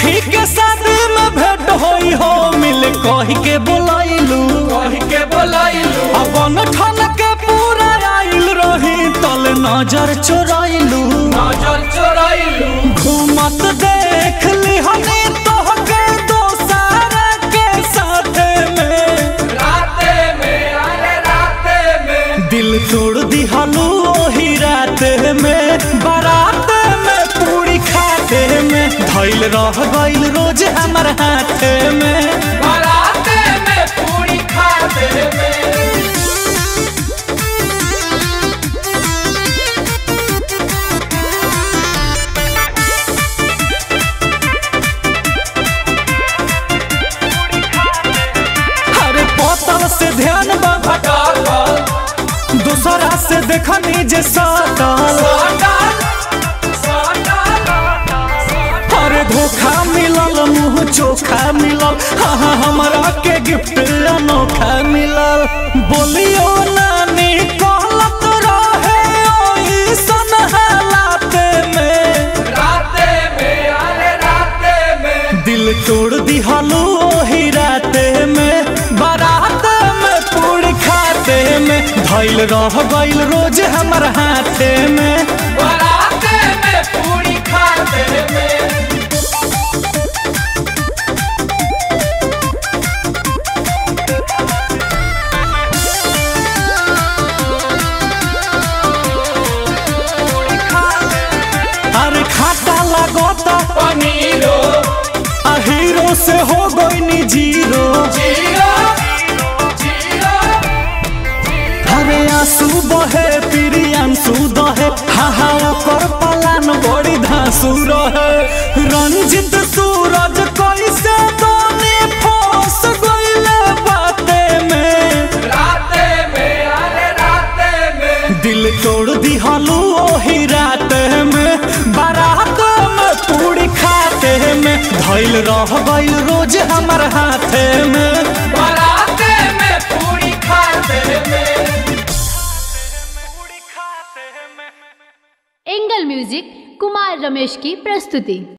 सखी के शादी में भेंट होई हो मिल कह के बोलाइलू कही के बोलाइलू अपन ठन के पूरा आइल रही तल नजर चोराइलू नजर चोराइलू घूमत देख ली हनी तोहके दोसार के साथे में राते में अरे राते में दिल तोड़ दिहलू ओही रात में बारात में पूरी खाते में धैल रह गइल रोज हमर हाथ में बराते में पूरी खाते में अरे बोतल से ध्यान बाबा डाल दूसरा से देखनी जे सटल अरे धोखा मिलल मुंह चोखा मिलल हाँ हाँ हमरा के गिफ्ट अनोखा मिलल बोलियो नानी कहलत रहे ओइसन हालात में राते में अरे राते में दिल तोड़ दिहलू ओही राते में बारात में पूरी खाते में धैल रह गइल रोज हमर हाथे में बराते में पूरी खाते में अरे खाता लगोता पनीरो आ हीरो से हो गई जीरो जीरो जीरो अरे आंसू बहे प्रियांशु दहे हा हा ओकर पलान बड़ी धांसू रहे रंजित सूरज कैसे दोने फंस गइले बाते में राते में अरे राते में दिल तोड़ दिहलू ओही रात में बारात में पूरी खाते में धैल रह गइल रोज हमर हाथे में बराते में पूरी खाते में एंगल म्यूजिक कुमार रमेश की प्रस्तुति